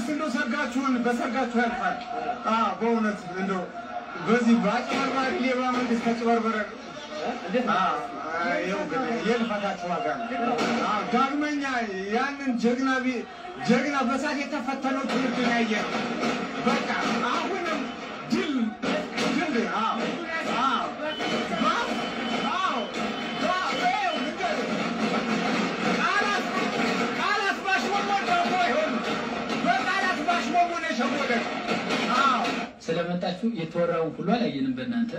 እንኳንስ እንደው ሰርጋችሁን በሰርጋችሁ ያልፋል። አዎ በእውነት እንደው በዚህ በአጭበርባሪ ሌባ መንግስት ተጭበርበረ አዎ፣ ይኸው እንግዲህ የልፋታችሁ ዋጋ ነው። አዎ፣ ዳግመኛ ያንን ጀግና ቢ- ጀግና በሳት የተፈተነው ትውልድ ነው ያየነው። በቃ አሁንም ድል ድል አዎ አዎ ባ- አዎ ባ- ይኸው ንገር ቃላት ቃላት ባሽሞንሞን ደግሞ አይሆንም። በቃላት ባሽሞንሞን የሸወደ አዎ ስለመጣችሁ የተወራውን ሁሉ አላየንም። በእናንተ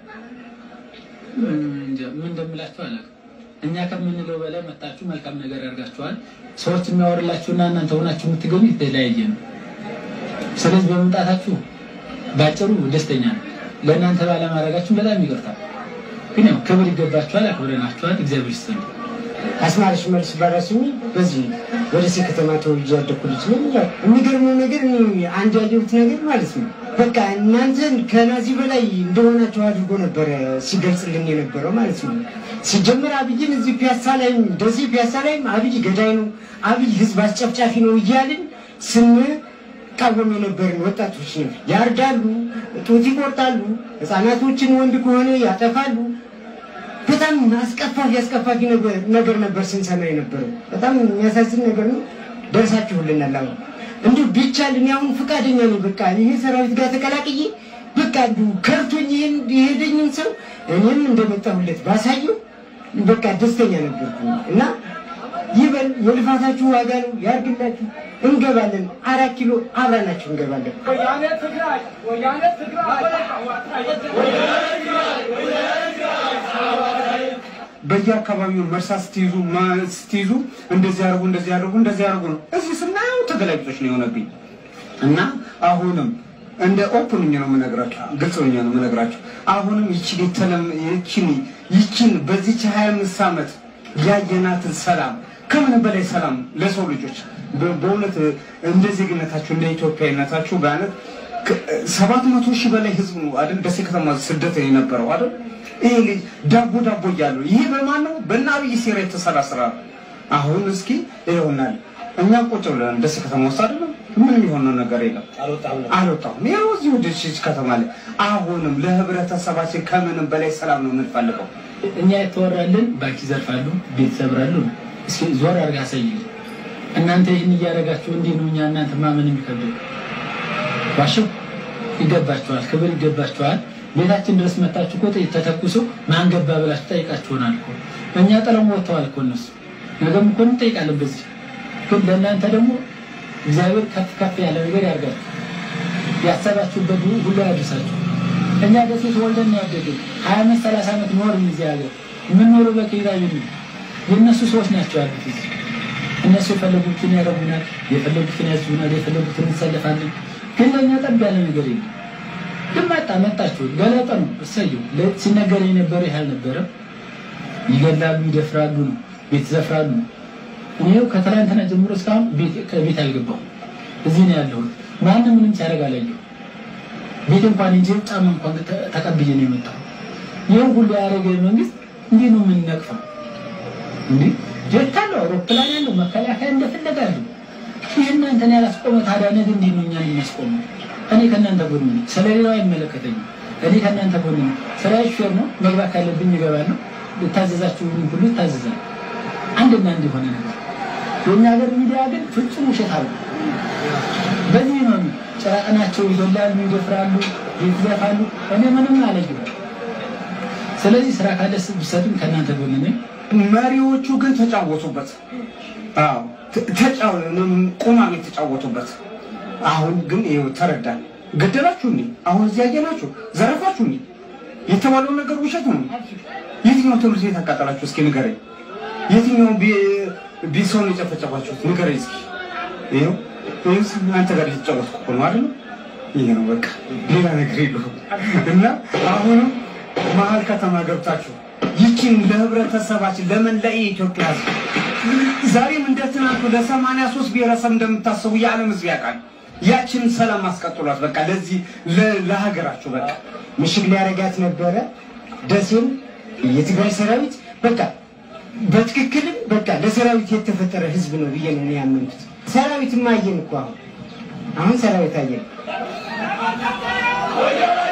እንጃ ምን እንደምላችሁ አላውቅም። እኛ ከምንለው በላይ መጣችሁ መልካም ነገር ያደርጋችኋል። ሰዎች የሚያወርላችሁና እናንተ ሆናችሁ የምትገኙ የተለያየ ነው። ስለዚህ በመምጣታችሁ ባጭሩ ደስተኛ ነው። ለእናንተ ባለማድረጋችሁ በጣም ይቅርታል። ግን ያው ክብር ይገባችኋል፣ አክብረናችኋል። እግዚአብሔር ይስጥልኝ። አስማረሽ መልስ ባራስሚ በዚህ ወደ ሴ ከተማ ተወልጄ ያደኩ ልጅ ነኝ። ያው የሚገርመው ነገር እኔ አንድ ያየሁት ነገር ማለት ነው በቃ እናንተን ከናዚ በላይ እንደሆናቸው አድርጎ ነበረ ሲገልጽልን የነበረው ማለት ነው። ሲጀምር አብይን እዚህ ፒያሳ ላይም እንደዚህ ፒያሳ ላይም አብይ ገዳይ ነው፣ አብይ ህዝብ አስጨፍጫፊ ነው እያልን ስንቃወም የነበርን ወጣቶች ነው። ያርዳሉ፣ ጡት ይቆርጣሉ፣ ህፃናቶችን ወንድ ከሆነ ያጠፋሉ። በጣም አስቀፋፊ አስቀፋፊ ነገር ነገር ነበር ስንሰማ የነበረው። በጣም የሚያሳዝን ነገር ነው። ደርሳችሁልናል። አሁን እንዲሁ ቢቻል እኔ አሁን ፈቃደኛ ነኝ። በቃ ይሄ ሰራዊት ጋር ተቀላቅዬ በቃ እንዲሁ ከርቶኝ ይሄን የሄደኝን ሰው እኔም እንደመጣሁለት ባሳየው በቃ ደስተኛ ነበርኩ እና ይበል የልፋታችሁ ዋጋ ነው ያርግላችሁ። እንገባለን፣ አራት ኪሎ አብረናችሁ እንገባለን። በየአካባቢው መርሳ ስትይዙ ማ- ስትይዙ እንደዚህ ያደርጉ እንደዚህ ያደርጉ እንደዚህ ያደርጉ ነው። እዚህ ስናየው ተገላቢጦች ነው የሆነብኝ እና አሁንም እንደ ኦፕንኝ ነው የምነግራችሁ፣ ግልጽ ሆኜ ነው የምነግራችሁ። አሁንም ይችን የተለም ይችን ይችን በዚች ሀያ አምስት ዓመት ያየናትን ሰላም ከምንም በላይ ሰላም ለሰው ልጆች በ- በእውነት እንደ ዜግነታችሁ እንደ ኢትዮጵያዊነታችሁ በአነት ሰባት መቶ ሺህ በላይ ህዝብ ነው አይደል? ደሴ ከተማ ስደት የነበረው አይደል? ይሄ ልጅ ዳቦ ዳቦ እያሉ ይሄ በማን ነው? በእነ አብይ ሴራ የተሰራ ስራ ነው። አሁን እስኪ ይሆናል እኛ ቁጭ ብለን ደሴ ከተማ ውስጥ አይደለም ምንም የሆነው ነገር የለም። አልወጣሁም። ያው እዚሁ ደሴ ከተማ ላይ አሁንም ለህብረተሰባችን ከምንም በላይ ሰላም ነው የምንፈልገው። እኛ የተወራልን ባንክ ይዘርፋሉ፣ ቤት ይሰብራሉ። እስኪ ዞር አድርጋ አሳይልኝ። እናንተ ይህን እያደረጋችሁ እንዲህ ነው እኛ እናንተ ማመን የሚከብደው ዋሽው ይገባችኋል፣ ክብር ይገባችኋል። ቤታችን ድረስ መታችሁ እኮ ጥይት ተተኩሶ ማን ገባ ብላችሁ ጠይቃችሁናል እኮ። እኛ ጥለው ወጥተዋል እኮ እነሱ። ነገም እኮ እንጠይቃለን በዚህ። ግን ለእናንተ ደግሞ እግዚአብሔር ከፍ ከፍ ያለ ነገር ያርጋችሁ፣ ያሰባችሁበት ሁሉ ያድርሳችሁ። እኛ ደሴ ተወልደን ነው ያደግን። ሀያ አመት ሰላሳ ዓመት ኖርን እዚህ ሀገር። የምንኖረው በኪራይ ቤት ነው። የእነሱ ሰዎች ናቸው ያሉት እዚህ። እነሱ የፈለጉትን ያደርጉናል፣ የፈለጉትን ያዝቡናል፣ የፈለጉትን እንሰለፋለን። ግን ለእኛ ጠብ ያለ ነገር የለም። ግን መጣ መጣችሁ ገለጠ ነው እሰየው። ለ- ሲነገር የነበረ ይህ አልነበረም። ይገላሉ፣ ይደፍራሉ ነው ቤት ይዘፍራሉ ነው። እኔው ከትላንትና ጀምሮ እስካሁን ቤት- ከቤት አልገባሁም። እዚህ ነው ያለሁት። ማንም ምንም ሲያደርግ አላየሁም። ቤት እንኳን እንጂ ጫማ እንኳን ተ- ተቀብዬ ነው የመጣሁ። ይህን ሁሉ ያደረገ መንግስት እንዲህ ነው የምንነቅፈው? እንዲህ ጀት አለው፣ አውሮፕላን ያለው፣ መከላከያ እንደፈለገ አለው። ይህ እናንተን ያላስቆመ ታዲያ ነገ እንዴት ነው እኛን የሚያስቆመው? እኔ ከእናንተ ጎን ነኝ፣ ስለሌላው አይመለከተኝም። እኔ ከእናንተ ጎን ነኝ። ስራ ሹፌር ነው፣ መግባት ካለብኝ እገባለሁ። ልታዘዛችሁ ሁሉ ይታዘዛል። አንድና አንድ የሆነ ነገር የእኛ ሀገር ሚዲያ ግን ፍጹም ውሸት አሉ። በዚህ ነው ጭራቅናቸው ይገላሉ፣ ይደፍራሉ፣ ይዘፋሉ። እኔ ምንም አለየሁም። ስለዚህ ስራ ካለ ብሰጡኝ ከእናንተ ጎን ነኝ። መሪዎቹ ግን ተጫወቱበት። አዎ ተ- ተጫው ቁማም የተጫወቱበት። አሁን ግን ይኸው ተረዳን። ገደላችሁ እኔ አሁን እዚህ ያየናችሁ ዘረፋችሁ እኔ የተባለው ነገር ውሸት ነው። የትኛው ትምህርት ቤት አቃጠላችሁ? እስኪ ንገረኝ። የትኛው ቢ- ቢሰውን የጨፈጨፋችሁት ንገረኝ እስኪ። ይኸው ይኸውስ አንተ ጋር የተጫወትኩ እኮ ነው አይደል? ይሄ ነው በቃ ሌላ ነገር የለውም። እና አሁንም መሀል ከተማ ገብታችሁ ይችን ለህብረተሰባችን ለመላ የኢትዮጵያ ህዝብ ዛሬም እንደ ትናንቱ ለሰማንያ ሶስት ብሔረሰብ እንደምታስቡ የዓለም ህዝብ ያውቃል። ያችን ሰላም አስቀጥሏት በቃ ለዚህ ለ- ለሀገራችሁ በቃ ምሽግ ሊያረጋት ነበረ ደሴም የትግራይ ሰራዊት በቃ በትክክልም በቃ ለሰራዊት የተፈጠረ ህዝብ ነው ብዬ ነው እኔ ያመንኩት። ሰራዊት ማየን እኮ አሁን አሁን ሰራዊት አየን።